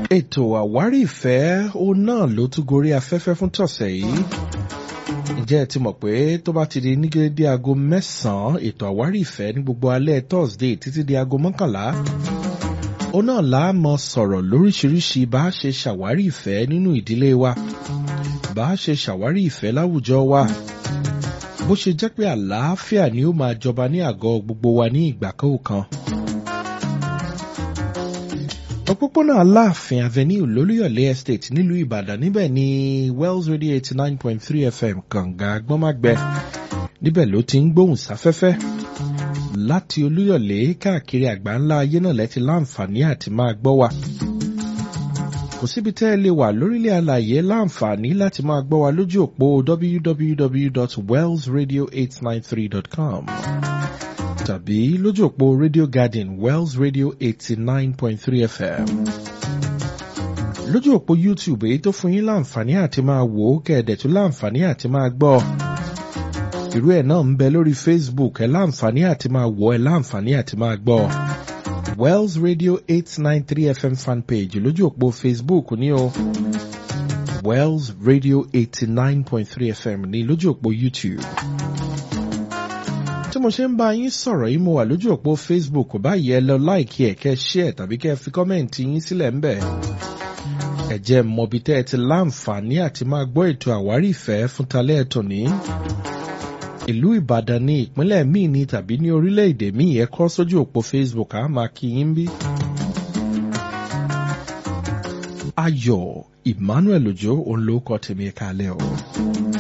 ètò àwárí ìfẹ́ òun náà ló tún gorí afẹ́fẹ́ fún tọ̀sẹ̀ yìí ǹjẹ́ ẹ ti mọ̀ pé tó bá ti di ní dédé aago mẹ́sàn-án ètò àwárí ìfẹ́ ní gbogbo alẹ́ Thursday títí di aago mọ́kànlá òun náà là á mọ sọ̀rọ̀ lóríṣiríṣi bá a ṣe ṣàwárí ìfẹ́ nínú ìdílé wa bá a ṣe ṣàwárí ìfẹ́ láwùjọ wa bó ṣe jẹ́ pé àlàáfíà ni ó máa jọba ní àgọ́ gbogbo wa ní ìgbà kọ̀ọ̀kan òpópónà aláàfin avenue lólúyọ̀lé estate nílùú ìbàdàn níbẹ̀ ni wells radio eighty nine point three fm kànga gbọ́mágbẹ́ níbẹ̀ ló ti ń gbóhùn sáfẹ́fẹ́ láti olúyọ̀lé káàkiri àgbáńlá ayé náà lẹ́ti láǹfààní àti máa gbọ́ wa kò síbi tẹ́ ẹ lè wà lórílẹ̀ àlàyé láǹfààní láti máa gbọ́ wa lójú òpó www.wellsradio893.com tàbí lójú òpó Radio Garden Wells Radio eighty nine point three FM. lójú òpó YouTube èyí tó fún yín láǹfààní àti máa wò ó kẹ̀dẹ̀ tó láǹfààní àti máa gbọ́. irú ẹ̀ náà ń bẹ lórí Facebook ẹ̀ láǹfààní àti máa wò ẹ̀ láǹfààní àti máa gbọ́. Wells Radio eight nine three FM fanpage lójú òpó Facebook ní o. Wells Radio eighty nine point three FM ní lójú òpó YouTube tí mo ṣe ń bá yín sọ̀rọ̀ yìí mo wà lójú òpó Facebook báyìí ẹ lọ láìkí ẹ̀ kẹ́ share tàbí kẹ́ fi kọ́mẹ̀ǹtì yín sílẹ̀ ńbẹ̀. ẹ jẹ́ mọ̀bí tẹ́ ẹ ti láǹfààní àti máa gbọ́ ètò àwárí ìfẹ́ fún talẹ́ ẹ̀tọ́ ní. ìlú Ìbàdàn ní ìpínlẹ̀ míì ní tàbí ní orílẹ̀-èdè míì ẹ kọ sójú òpó Facebook á máa kí yín bí. Ayọ̀ Emmanuel Òjó òun ló kọ tèmi kalẹ̀ o.